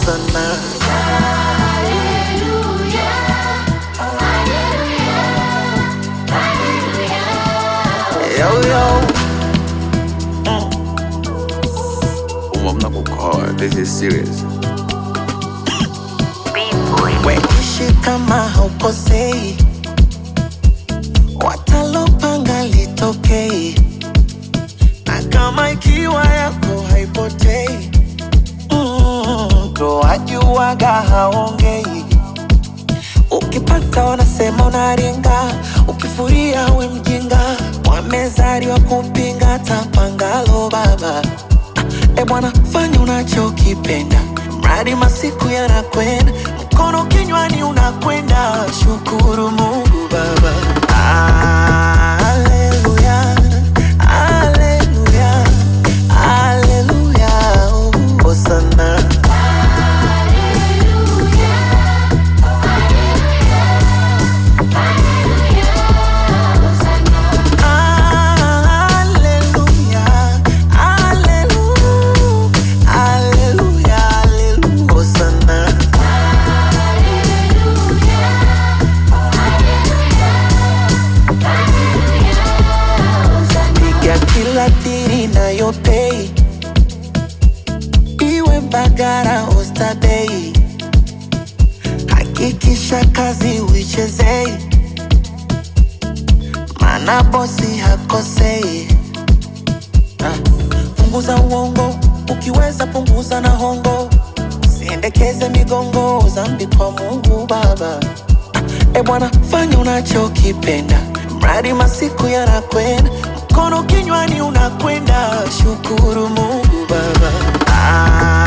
Osana. Yo, yo. Mm. mnakukoa, this is serious. Weishi kama haukosei, watalopanga litokei, na kama ikiwa yako haipotei, mm, ndo wajuaga haongei. Ukipata wanasema unaringa, ukifuria we mjinga, wamezaliwa kupinga tapangalo baba. E bwana, fanya unachokipenda, mradi masiku yanakwenda, mkono kinywani unakwenda, shukuru Mungu Baba. Haleluya, haleluya, haleluya, Hosana. Haleluya, haleluya, haleluya, haleluya, Hosana. piga kila tiri nayopei iwe Mbagara Oysterbay, hakikisha kazi uichezei, mana bosi hakosei. Ah, punguza uongo, ukiweza punguza na hongo, siendekeze migongo, zambi kwa Mungu Baba. E bwana, fanya unachokipenda, mradi masiku yanakwenda, mkono kinywani unakwenda, shukuru Mungu Baba. Ah,